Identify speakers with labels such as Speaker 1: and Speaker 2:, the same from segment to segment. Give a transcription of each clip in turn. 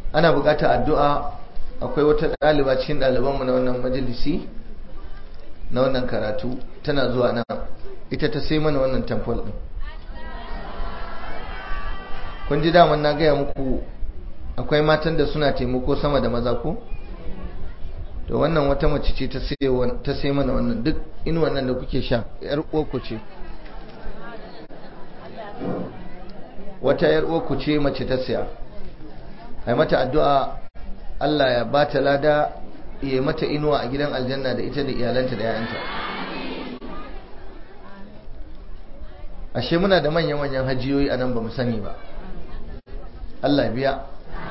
Speaker 1: ana buƙatar addu'a akwai wata ɗaliba cikin ɗalibanmu na wannan majalisi na wannan karatu tana zuwa nan ita ta sai mana wannan tamfol ɗin kun ji daman na gaya muku akwai matan da suna taimako sama da maza ko to wannan wata mace ce ta sai mana wannan duk in wannan da kuke sha yar uwarku ce wata yar uwarku ce mace ta saya ai mata addu'a Allah ya ba ta lada ya mata inuwa a gidan aljanna da ita da iyalanta da yayanta ashe muna da manyan-manyan hajiyoyi a nan ba mu sani ba Allah biya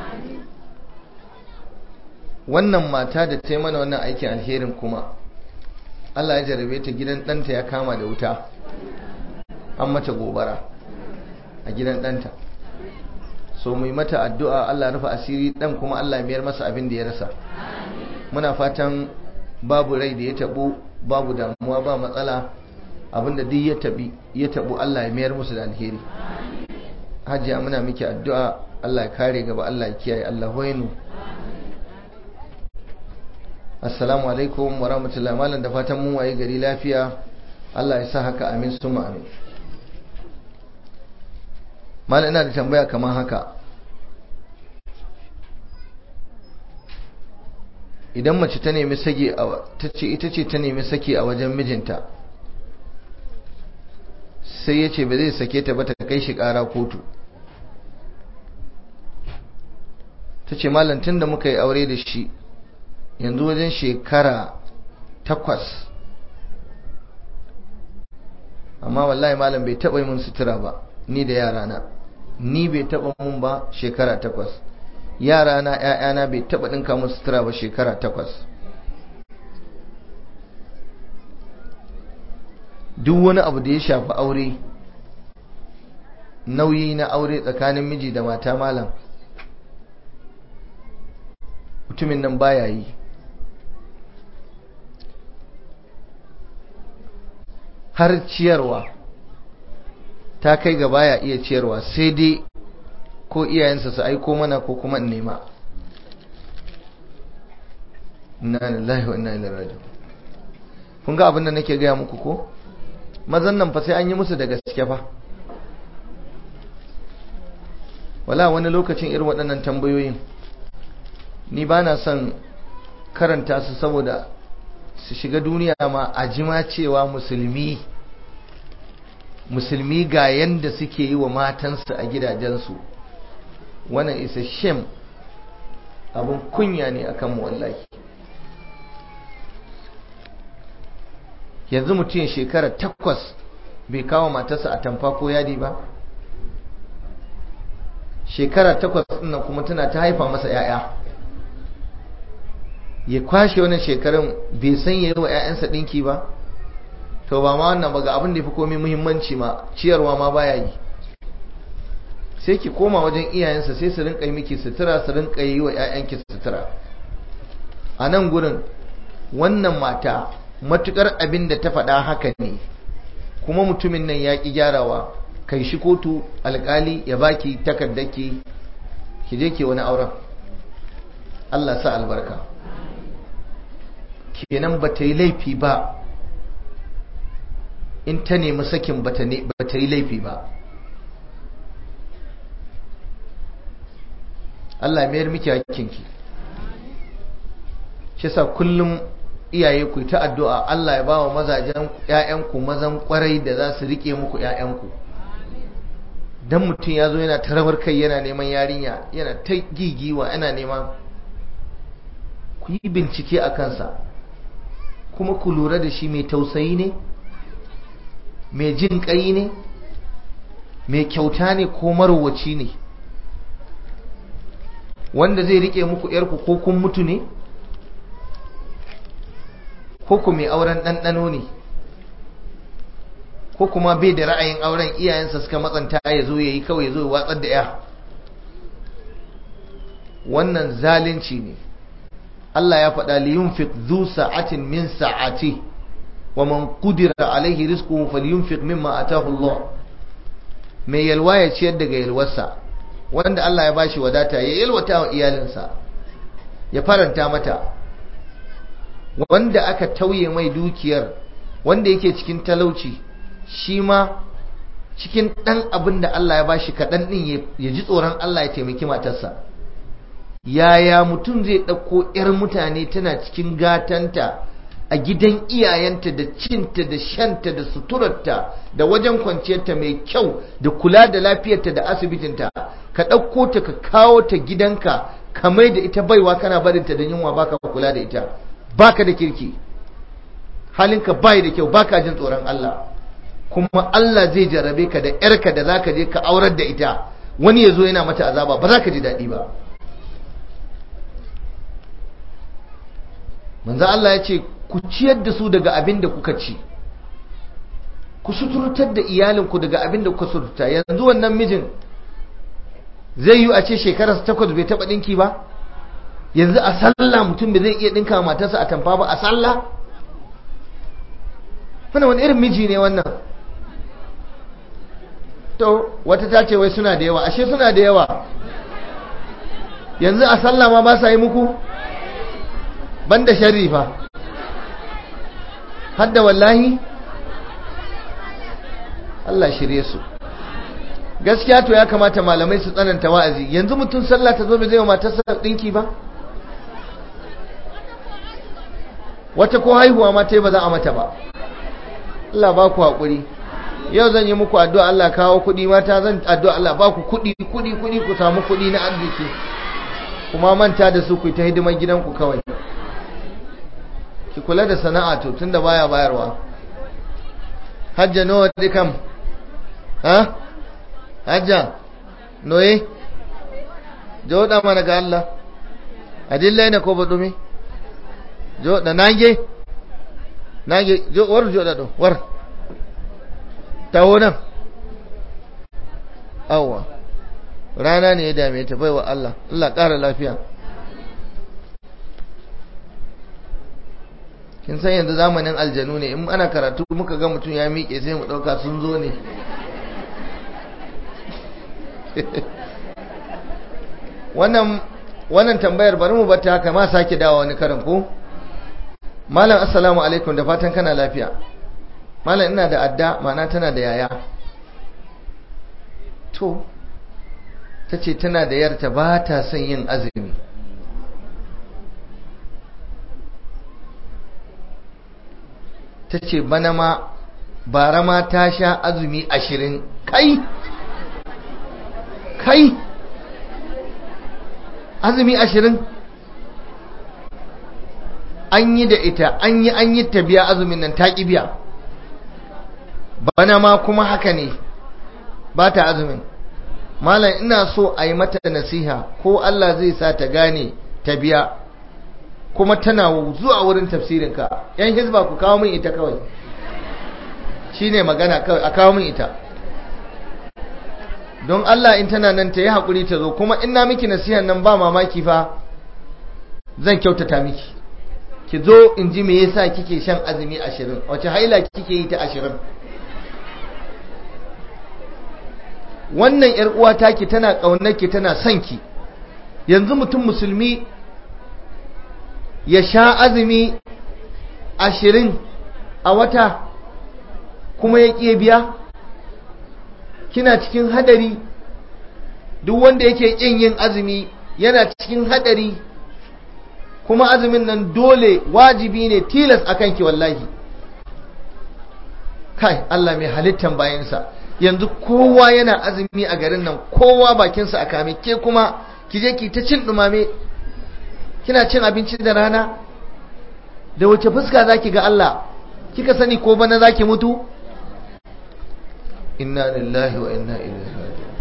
Speaker 1: wannan mata da ta yi mana wannan aikin alherin kuma Allah ya jarabe ta gidan ɗanta ya kama da wuta an mata gobara a gidan ɗanta so mu yi mata addu'a Allah rufe asiri ɗan kuma Allah mayar masa abin da ya rasa muna fatan babu rai da ya taɓo babu damuwa ba matsala abinda duk ya taɓi ya taɓo Allah ya mayar musu da alheri hajiya muna miki addu'a Allah ya kare gaba Allah ya kiyaye Allah hoyinu assalamu alaikum wa rahmatullahi malam da fatan mun waye gari lafiya Allah ya sa haka amin suma amin malam ina da tambaya kamar haka idan mace ta nemi sake a tace ita ce ta nemi sake a wajen mijinta sai ya ce ba zai sake ta ba ta kai shi kara kotu ta ce malam tun da muka yi aure da shi yanzu wajen shekara takwas amma wallahi malam bai taɓa yi mun sutura ba ni da yarana ni bai taɓa mun ba shekara takwas yarana ‘ya'yana bai taɓa ɗinka mun sutura ba shekara takwas duk wani abu da ya shafi aure nauyi na aure tsakanin miji da mata malam mutumin nan baya yi har ciyarwa ta kai ga baya iya ciyarwa sai dai ko iyayensa su aiko mana ko kuma in nema inna lillahi wa inna ilaihi raji'un kun ga abin da nake gaya muku ko mazan nan fa sai an yi musu da gaske fa wala wani lokacin irin waɗannan tambayoyin ni ba na son karanta su saboda su shiga duniya ma a jima cewa musulmi musulmi ga yanda suke yi wa matansu a gidajensu wannan isa shem abin kunya ne akan mu wallahi yanzu mutum shekara takwas bai kawo matarsa a tamfa ko yadi ba shekara takwas nan kuma tana ta haifa masa 'ya'ya ya kwashe wannan shekarun bai san ya yi wa 'ya'yansa ɗinki ba to ba ma wannan ba ga abin da ya fi komai muhimmanci ma ciyarwa ma baya yi sai ki koma wajen iyayensa sai su rinka yi miki sutura su rinka yi wa 'ya'yanki sutura a nan gurin wannan mata matukar abin da ta faɗa haka ne kuma mutumin nan ya ƙi gyarawa kai shi kotu alƙali ya baki takardaki ki je ki wani auren Allah sa albarka kenan ba ta yi laifi ba in ta nemi sakin ba ta yi laifi ba Allah mayar miki hakinki shi sa kullum iyaye ku ta addu'a Allah ya bawa mazajen ƴaƴanku mazan kwarai da za su rike muku ƴaƴanku dan mutum ya zo yana tarawar kai yana neman yarinya yana ta gigiwa yana neman ku yi bincike a kansa kuma ku lura da shi mai tausayi ne mai jin ƙai ne mai kyauta ne ko marowaci ne wanda zai rike muku ‘yarku ko kun mutu ne ko ku mai auren ɗanɗano ne ko kuma bai da ra'ayin auren iyayensa suka matsanta ya zo ya yi kawai ya zo ya watsar da ya wannan zalunci ne Allah ya faɗa li yunfiq dhu sa'atin min sa'ati wa man qudira alaihi rizquhu falyunfiq mimma ataahu Allah mai yalwa ya ciyar daga yalwarsa wanda Allah ya bashi wadata ya yalwata wa iyalinsa ya faranta mata wanda aka tauye mai dukiyar wanda yake cikin talauci shi ma cikin ɗan abin da Allah ya bashi kaɗan ɗin ya ji tsoron Allah ya taimaki matarsa yaya mutum zai ɗauko 'yar mutane tana cikin gatanta a gidan iyayenta da cinta da shanta da suturarta da wajen kwanciyarta mai kyau da kula da lafiyarta da asibitinta ka ɗauko ta ka kawo ta gidanka ka mai da ita baiwa kana barinta da yunwa baka kula da ita baka da kirki halinka bai da kyau baka jin tsoron Allah kuma Allah zai jarrabe ka da yarka da zaka je ka aurar da ita wani yazo yana mata azaba ba za ka ji daɗi ba manzo Allah ya ce ku ciyar da su daga abin da kuka ci ku suturtar da iyalinku daga abin da kuka suturta yanzu wannan mijin zai yi a ce shekarar takwas bai taɓa ɗinki ba yanzu a sallah mutum bai zai iya ɗinka matarsa a tamfa ba a sallah wannan wani irin miji ne wannan to wata ta ce wai suna da yawa ashe suna da yawa yanzu a sallah ma ba sa yi muku banda sharri fa hadda wallahi Allah shirye su gaskiya to ya kamata malamai su tsananta wa'azi yanzu mutum sallah ta zo bai zai wa matarsa dinki ba wata ko haihuwa ma ta ba za a mata ba Allah ba ku haƙuri yau zan yi muku addu'a Allah kawo kuɗi mata zan addu'a Allah ba ku kuɗi kuɗi kuɗi ku samu kuɗi na arziki kuma manta da su ku ta hidimar gidanku kawai ki kula da sana'a to tunda baya bayarwa hajja nawa dikam ha hajja noye joda mana ga Allah adilla ne ko badumi joda nange nange jo war joda do war tawo nan awwa rana ne ya dame ta baiwa Allah Allah ƙara lafiya kin san yanzu zamanin aljanu ne in ana karatu muka ga mutum ya miƙe sai mu ɗauka sun zo ne wannan wannan tambayar bari mu bata haka ma sake dawo wani karin ko malam assalamu alaikum da fatan kana lafiya malam ina da adda ma'ana tana da yaya to ta ce tana da yarta ba ta son yin azumi ta ce bana ma bara ma ta sha azumi ashirin kai kai azumi ashirin an yi da ita an yi an yi ta biya azumin nan ta ƙi biya bana ma kuma haka ne ba ta azumin malam ina so a yi mata nasiha ko Allah zai sa ta gane ta biya kuma tana zuwa wurin tafsirinka yan hizba ku kawo min ita kawai shine magana kawai a kawo min ita don Allah in tana nan ta yi haƙuri ta zo kuma ina miki nasihan nan ba mamaki fa zan kyautata miki ki zo in ji me yasa kike shan azumi ashirin wace haila kike yi ta ashirin wannan ‘yar uwa taki tana ƙaunarki tana son ki yanzu mutum musulmi ya sha azumi ashirin a wata kuma ya ƙi biya kina cikin hadari duk wanda yake ƙin yin azumi yana cikin hadari kuma azumin nan dole wajibi ne tilas a kanki wallahi kai Allah mai halittan bayansa yanzu kowa yana azumi a garin nan kowa bakinsa a kame ke kuma ki je ki ta cin dumame kina cin abinci da rana da wace fuska zaki ga Allah kika sani ko bana zaki mutu inna lillahi wa inna ilaihi raji'un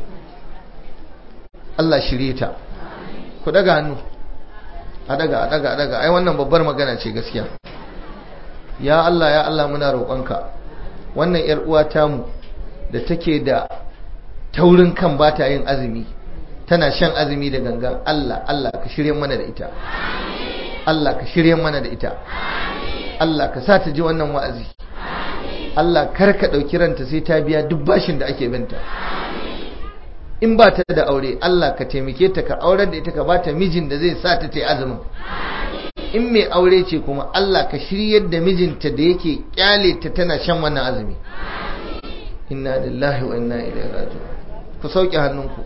Speaker 1: Allah shirye ta ku daga hannu a daga a daga a daga ai wannan babbar magana ce gaskiya ya Allah ya Allah muna roƙonka wannan yar uwa tamu da take da taurin kan ba ta yin azumi tana shan azumi da gangan Allah Allah ka shirye mana da ita Allah ka shirye mana da ita Allah ka sa ta ji wannan wa'azi Allah kar ka ɗauki ranta sai ta biya duk bashin da ake binta in ba ta da aure Allah ka taimake ta ka aurar da ita ka ba ta mijin da zai sa ta ta yi azumin in mai aure ce kuma Allah ka shiryar da mijinta da yake kyale ta tana shan wannan azumi inna lillahi wa inna ilaihi raji'un ku sauke hannunku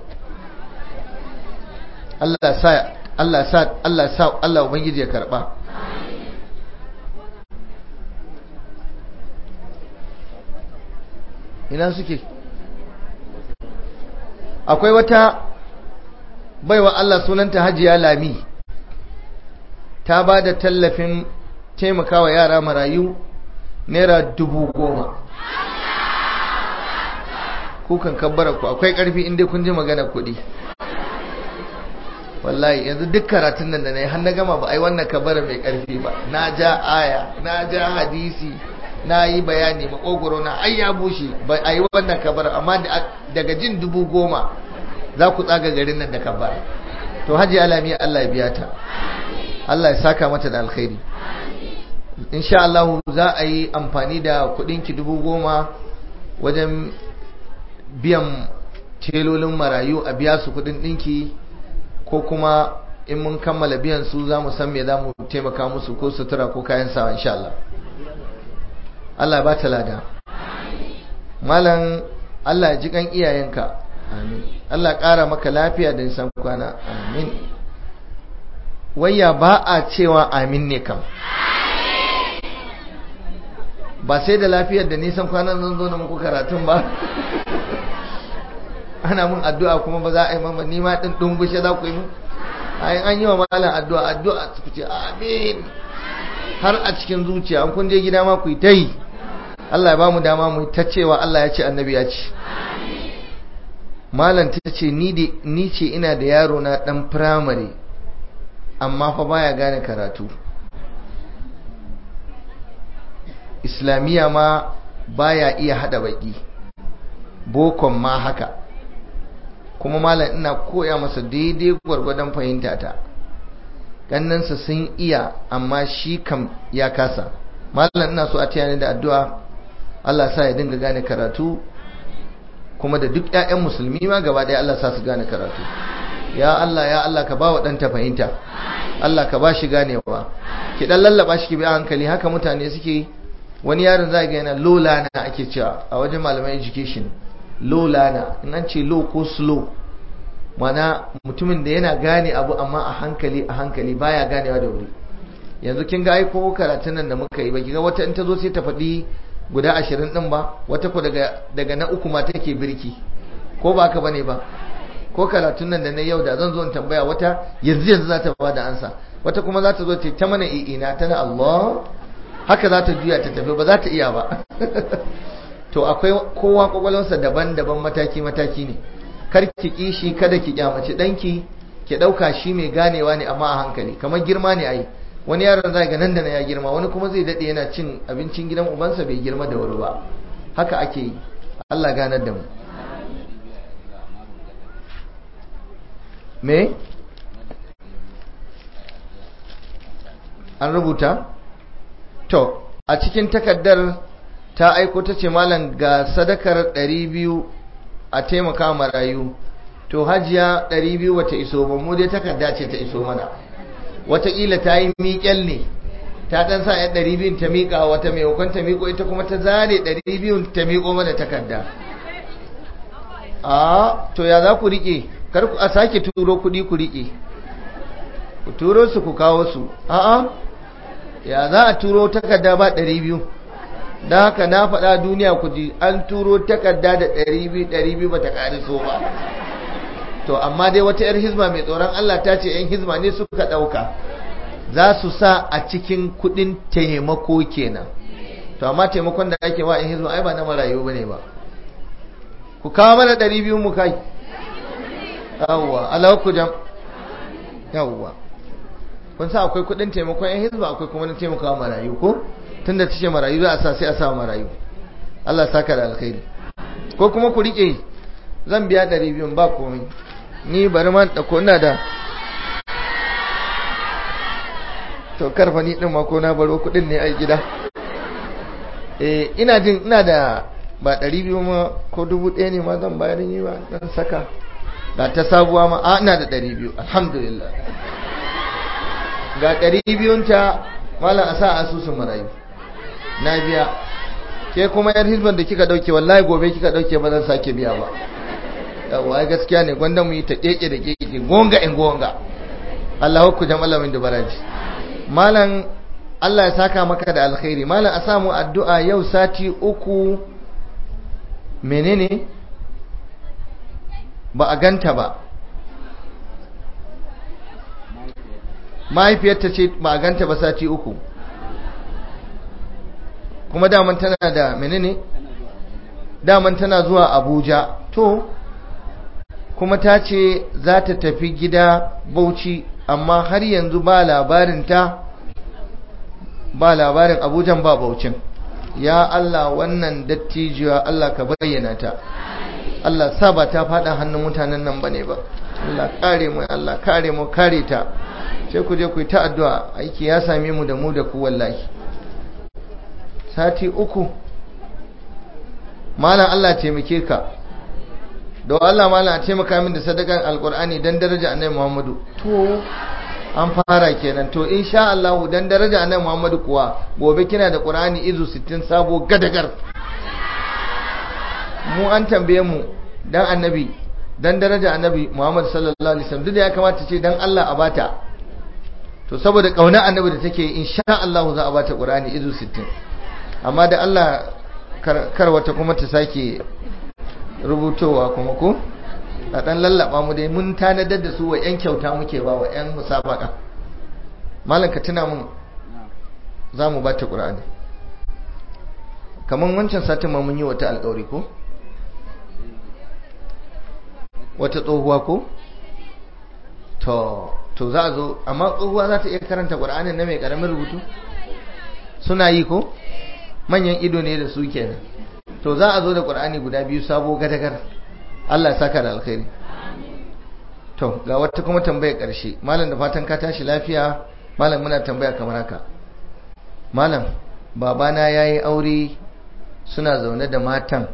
Speaker 1: Allah sa Allah sa Allah sa Allah ubangiji ya karba ina suke akwai wata baiwa Allah sunanta Hajiya Lami ta ba da tallafin taimakawa yara marayu naira dubu goma kukan kabbara ku akwai karfi inda kun ji magana kuɗi wallahi yanzu duk karatun nan da na yi har na gama ba a yi wannan kabbara mai karfi ba na ja aya na ja hadisi na yi bayani makogoro na ai ya bushe ba a yi wannan kabbara amma daga jin dubu goma za ku tsaga garin nan da kabbara to hajji alami Allah ya biya ta Allah ya saka mata da alkhairi insha Allah za a yi amfani da kudinki dubu goma wajen biyan telolin marayu a biya su kudin dinki ko kuma in mun kammala biyan su za mu san me za mu taimaka musu ko sutura ko kayan sawa insha Allah Allah ba ta lada malam Allah ya ji kan iyayenka amin Allah ƙara maka lafiya da nisan kwana amin wayya ba a cewa amin ne kam ba sai da lafiyar da nisan kwanan zan zo na muku karatun ba ana mun addu'a kuma ba za a yi mamma nima ɗin ɗungushe za ku yi mun an yi wa malam addu'a addu'a su ce amin har a cikin zuciya an kun je gida ma ku yi ta yi Allah ya ba mu dama mu ta cewa Allah ya ce annabi ya ce malam ta ce ni ce ina da yaro na ɗan firamare amma fa baya gane karatu islamiyya ma baya iya hada baki bokon ma haka kuma malam ina koya masa daidai gwargwadon fahimta ta kannansa sun iya amma shi kam ya kasa malam ina so a taya ni da addu'a Allah sa ya dinga gane karatu kuma da duk ƴaƴan musulmi ma gaba ɗaya Allah sa su gane karatu ya Allah ya Allah ka ba wa ɗanta fahimta Allah ka ba shi ganewa ki dan lallaba shi ki bi a hankali haka mutane suke wani yaron za ga yana low lana ake cewa a wajen malaman education low lana in an ce low ko slow mana mutumin da yana gane abu amma a hankali a hankali baya ganewa da wuri yanzu kin ga ai ko karatun nan da muka yi ba kiga wata in ta zo sai ta faɗi guda ashirin din ba wata ko daga daga na uku ma take birki ko ba ka bane ba ko karatun nan da na yau da zan zo in tambaya wata yanzu yanzu za ta ba da ansa wata kuma za ta zo ta mana i'ina tana Allah haka za ta juya ta tafi ba za ta iya ba to akwai kowa kwakwalwarsa daban-daban mataki-mataki ne kar ki kishi kada ki kyamaci danki ki dauka shi mai ganewa ne amma a hankali kamar girma ne ai wani yaron zai ga nan da na ya girma wani kuma zai dade yana cin abincin gidan ubansa bai girma da wuri ba haka ake yi Allah ganar da mu me an rubuta to a cikin takaddar ta aiko ta ce malam ga sadakar 200 a taimaka marayu to hajiya 200 wata iso ba mu dai takarda ce ta iso mana wataƙila ta yi miƙel ne ta ɗan sa yan 200 ta miƙa wata mai hukun ta miƙo ita kuma ta zare 200 ta miƙo mana takarda a to ya za ku riƙe kar ku a sake turo kuɗi ku riƙe ku turo su ku kawo su a'a ya za a turo takarda ba 200 don haka na faɗa duniya ku ji an turo takarda da 200 ba ta ƙariso ba to amma dai wata 'yar hizma mai tsoron Allah ta ce 'yan hizma ne suka ɗauka za su sa a cikin kuɗin taimako kenan to amma taimakon da ake wa 'yan hizma ai ba na marayu ba ne ba ku kawo mana 200 mu kai yawwa alawa ku jam yawwa kun sa akwai kudin taimakon yan hizba akwai kuma na taimakawa marayu ko tunda tace marayu za a sa sai a sa marayu Allah saka da alkhairi ko kuma ku rike zan biya 200 ba komai ni bari man da ko ina da to karfa ni din ma ko na baro kudin ne a gida eh ina jin ina da ba 200 ma ko 1000 ne ma zan bayar ni ba dan saka ga ta sabuwa ma a ina da ɗari biyu alhamdulillah ga ɗari biyunta malam a sa asusun marayu na biya ke kuma yar hizban da kika ɗauke wallahi gobe kika ɗauke ba zan sake biya ba yawwa gaskiya ne gwanda mu yi ta keke da keke gonga in gonga Allah ku jama'a min dubaraji malam Allah ya saka maka da alkhairi malam a samu addu'a yau sati uku menene ba a ganta ba mahaifiyarta ce ba a ganta ba sati uku kuma daman tana da menene daman tana zuwa abuja to kuma ta ce za ta tafi gida bauchi amma har yanzu ba labarinta ba labarin abujan ba baucin ya Allah wannan dattijuwa Allah ka bayyana ta Allah sa ba ta faɗa hannun mutanen nan bane ba Allah kare mu Allah kare mu kare ta sai ku je ku yi ta addu'a aiki ya same mu da mu da ku wallahi sati uku malam Allah taimake ka don Allah malam a taimaka min da sadakan alkur'ani dan daraja annabi Muhammadu to an fara kenan to insha Allah dan daraja annabi Muhammadu kuwa gobe kina da Qur'ani izu 60 sabo gadagar mu an tambaye mu dan annabi dan daraja annabi Muhammad sallallahu alaihi wasallam duk da ya kamata ce dan Allah a bata to saboda kauna annabi da take insha Allah za a bata Qur'ani izu 60 amma da Allah kar wata kuma ta sake rubutowa kuma ko a dan lallaba mu dai mun tanadar da su wa yan kyauta muke ba wa yan musabaka malam ka tuna mun za mu bata Qur'ani kaman wancan satin ma mun yi wata alƙawari ko wata tsohuwa ko to to za a zo amma tsohuwa za ta iya karanta ƙur'anin na mai ƙaramin rubutu suna yi ko manyan ido ne da su kenan to za a zo da ƙur'ani guda biyu sabo gadagar Allah ya saka da alkhairi to ga wata kuma tambaya ƙarshe malam da fatan ka tashi lafiya malam muna tambaya kamar haka malam babana ya yi aure suna zaune da matan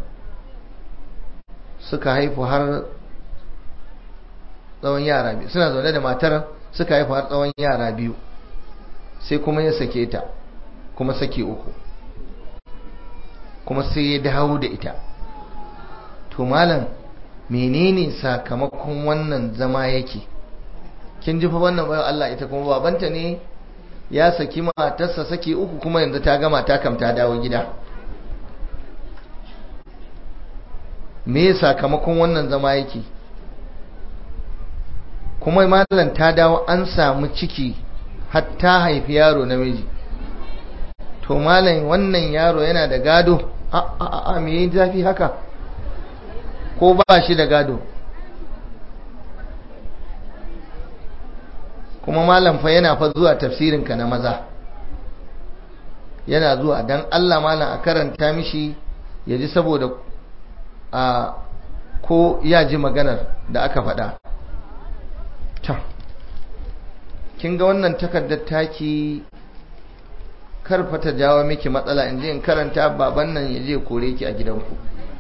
Speaker 1: suka haifu har tsawon yara biyu suna zaune da matar suka haifu har tsawon yara biyu sai kuma ya sake ta kuma sake uku kuma sai ya dawo da ita to malam menene sakamakon wannan zama yake kin ji fa wannan bayan Allah ita kuma babanta ne ya saki matarsa sake uku kuma yanzu ta gama ta kam ta dawo gida me sakamakon wannan zama yake kuma malam ta dawo an samu ciki hatta haifi yaro namiji to malam wannan yaro yana da gado a a a me yin zafi haka ko ba shi da gado kuma malam fa yana fa zuwa tafsirinka na maza yana zuwa dan Allah malam a karanta mishi ya ji saboda a ko ya ji maganar da aka faɗa ta kin ga wannan takardar taki karfa ta jawo miki matsala in je in karanta baban nan ya je kore ki a gidanku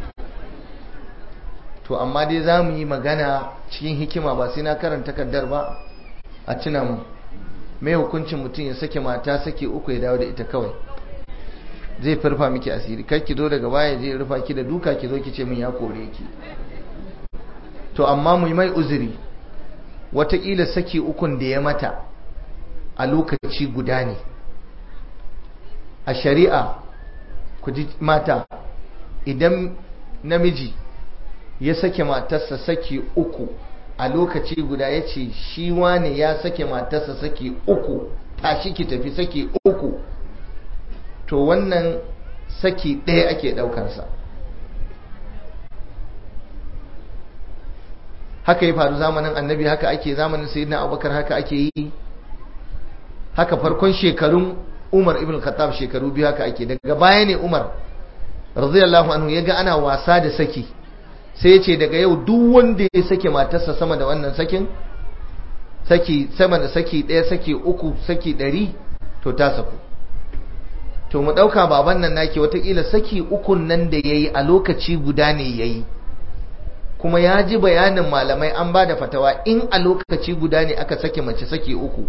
Speaker 1: to amma dai za mu yi magana cikin hikima ba sai na karanta takardar ba a tuna mu mai hukuncin mutum ya sake mata sake uku ya dawo da ita kawai zai farfa miki asiri kar ki zo daga baya je rufa ki da duka ki zo ki ce min ya kore ki to amma mu yi mai uzuri watakila saki ukun da ya mata a lokaci guda ne a shari'a ku ji mata idan namiji ya sake matarsa saki uku a lokaci guda ya ce shi wane ya sake matarsa saki uku tashi ki tafi saki uku to wannan saki ɗaya ake ɗaukansa haka ya faru zamanin annabi haka ake zamanin sayyidina abubakar haka ake yi haka farkon shekarun umar ibn khattab shekaru biyu haka ake daga baya ne umar radiyallahu anhu ya ga ana wasa da saki sai ya ce daga yau duk wanda ya sake matarsa sama da wannan sakin saki sama da saki ɗaya saki uku saki ɗari to ta saku to mu ɗauka baban nan nake watakila saki ukun nan da ya yi a lokaci guda ne ya yi kuma ya ji bayanin malamai an ba da fatawa in a lokaci guda ne aka sake mace sake uku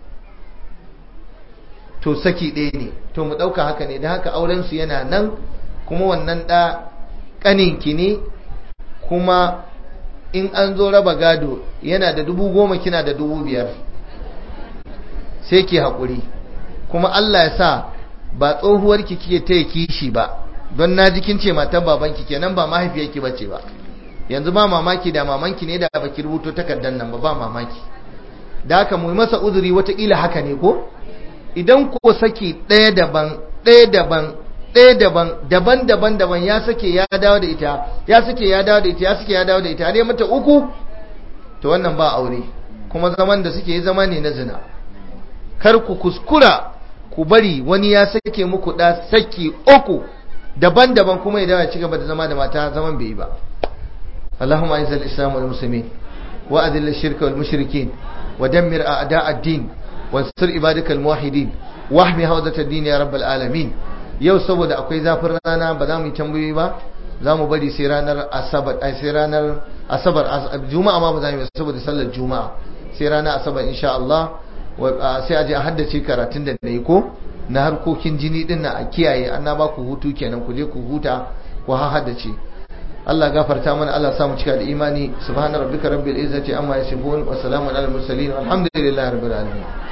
Speaker 1: to saki ɗaya ne to mu ɗauka haka ne da haka aurensu yana nan kuma wannan ɗa ƙaninki ne kuma in an zo raba gado yana da dubu goma kina da dubu biyar sai ke haƙuri kuma Allah ya sa ba tsohuwarki kike ta kishi ba don na ji kin ce matan babanki kenan ba mahaifiyarki bace ba yanzu ba mamaki da mamanki ne da baki rubuto takardar nan ba ba mamaki da haka mu masa uzuri wataƙila haka ne ko idan ko saki ɗaya daban ɗaya daban ɗaya daban daban daban daban ya sake ya dawo da ita ya sake ya dawo da ita ya sake ya dawo da ita har mata uku to wannan ba aure kuma zaman da suke yi zama ne na zina kar ku kuskura ku bari wani ya sake muku da saki uku daban-daban kuma ya dawo ya ci gaba da zama da mata zaman bai yi ba اللهم اعز الاسلام والمسلمين واذل الشرك والمشركين ودمر اعداء الدين وانصر عبادك الموحدين واحمي حوزه الدين يا رب العالمين yau saboda akwai zafin rana ba za mu yi tambayoyi ba za mu bari sai ranar asabar ai sai ranar asabar juma'a ma ba za mu yi saboda sallar juma'a sai ranar asabar insha Allah sai a je a haddace karatun da na yi ko na harkokin jini din na a kiyaye an na ba ku hutu kenan ku je ku huta ku ha haddace Allah gafarta mana Allah samu cika da imani subhana rabbika rabbil izzati amma yasifun wa salamun alal mursalin walhamdulillahi rabbil alamin